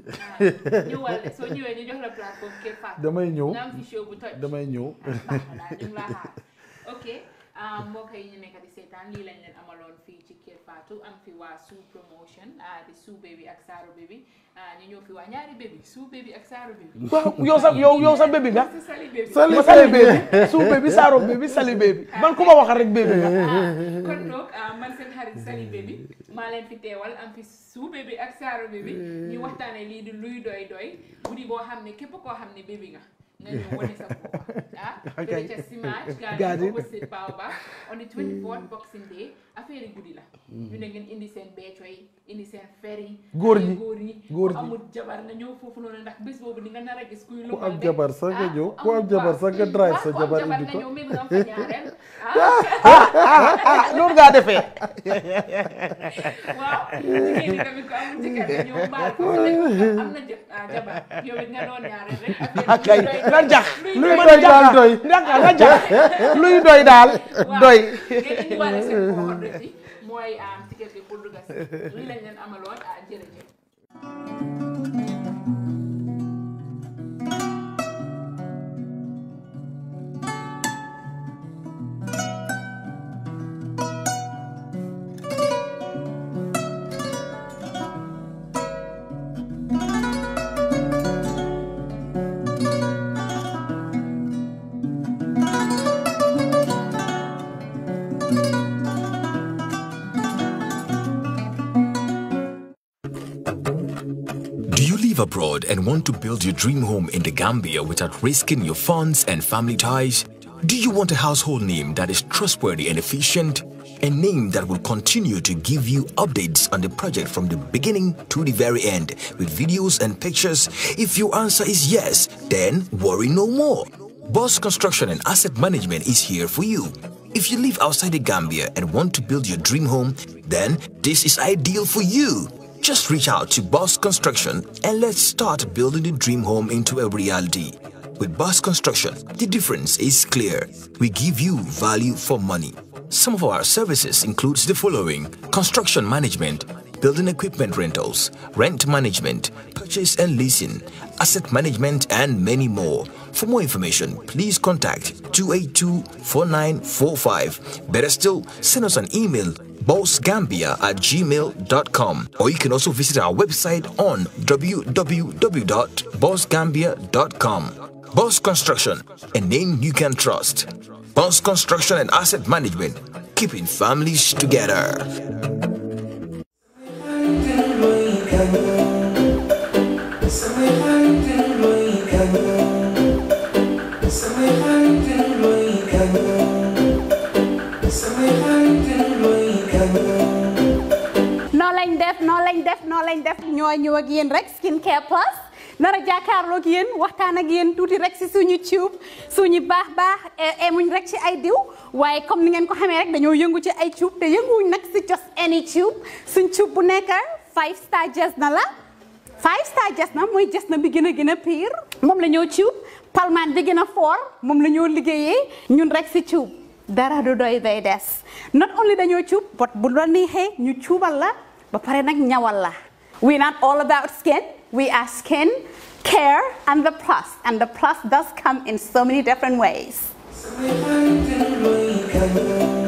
[SPEAKER 12] ñëwal soo ñëwee ñu jox la plateforme Kër Fatou
[SPEAKER 14] damay ñëw
[SPEAKER 12] nga am fi show bu toj
[SPEAKER 14] damay ñëw
[SPEAKER 12] baax na daal ñu ngi laa xaar ok ah, mbokk yi ñu nekk di seetaan lii lañ leen amaloon fii ci Kër Fatou am fi waa Suu promotion ah, di Suu Baby ak Saaro Baby ah, ñu ñëw fi waa ñaari baby Suu Baby ak Saaro Baby
[SPEAKER 13] waaw yow sa yow yow sa bébi nga
[SPEAKER 12] Si Sali Baby
[SPEAKER 13] sali ma sali bébi suu bébi saaro bébi sali bébi man ku ma waxal rek bébi nga
[SPEAKER 12] kon donc ah, man seen xarit Sali Baby maa leen fi teewal am fi Suu Baby ak Saaro Baby ñu waxtaanee lii di luy doy doy guddi boo xam ne képp koo xam ne baby nga nga ñëw wane sa bopp ah fële ca Simage Garden
[SPEAKER 13] Garden.
[SPEAKER 12] opposite Baobab on the 24th Boxing Day affaire yi guddi la ñu ne ngeen indi seen beeco yi indi seen fer yi
[SPEAKER 14] Góor
[SPEAKER 12] xale
[SPEAKER 14] ñi.
[SPEAKER 12] góor yi
[SPEAKER 14] Góor
[SPEAKER 12] ku
[SPEAKER 14] ñi.
[SPEAKER 12] amul jabar nga ñëw foofu noonu ndax bés boobu di nga nar a gis kuy
[SPEAKER 14] ku
[SPEAKER 12] lu
[SPEAKER 14] am jabar sax nga ñëw ku am jabar sax nga drive sa jabar indi
[SPEAKER 12] nga
[SPEAKER 14] ko
[SPEAKER 12] ñëw même nga am fa ñaareel
[SPEAKER 13] loolu ngaa defee
[SPEAKER 12] waaw jigéen ñi tamit ku amul jëkkër nga ñëw baal ko am na jë ah jabar yow it nga doon ñaareel rek
[SPEAKER 13] kay na jax
[SPEAKER 14] luy doy daal doy
[SPEAKER 13] ndaka na jax luy doy daal doy
[SPEAKER 12] ngeen indiwaale seen coordonnées yi mooy am ticket bi pour dugg si lii lañ leen amaloon ah jërëjëf
[SPEAKER 15] Do you live abroad and want to build your dream home in the Gambia without risking your funds and family ties? Do you want a household name that is trustworthy and efficient? A name that will continue to give you updates on the project from the beginning to the very end with videos and pictures? If your answer is yes, then worry no more. Boss Construction and Asset Management is here for you. If you live outside the Gambia and want to build your dream home, then this is ideal for you. Just reach out to Boss Construction and let's start building the dream home into a reality. With Boss Construction, the difference is clear. We give you value for money. Some of our services includes the following: construction management, building equipment rentals, rent management, purchase and leasing, asset management, and many more. For more information, please contact 282-4945. Better still, send us an email bossgambia at gmail.com or you can also visit our website on www.bossgambia.com. Boss Construction, a name you can trust. Boss Construction and Asset Management, keeping families together.
[SPEAKER 16] noo lañ def noo lañ def noo lañ def ñoo ñëw ak yéen rek skin care plus nar a jàkkaarloo ak yéen waxtaan ak yéen tuuti rek si suñu tube suñu baax baax emuñ rek ci ay diw waaye comme ni ngeen ko xamee rek dañoo yëngu ci ay tube te yënguwuñ nag si just any tube suñ tube bu nekk five star jes na la five star jes na mooy jes na bi gën a gën a pire moom la ñoo tube palmaan bi gën a fort moom la ñoo liggéeyee ñun rek si tube dara du doy day des not only dañoo cuub but bu la neexee ñu cuubal la ba pare nag ñawal la we not all about skin we are skin care and the plus and the plus does come in so many different ways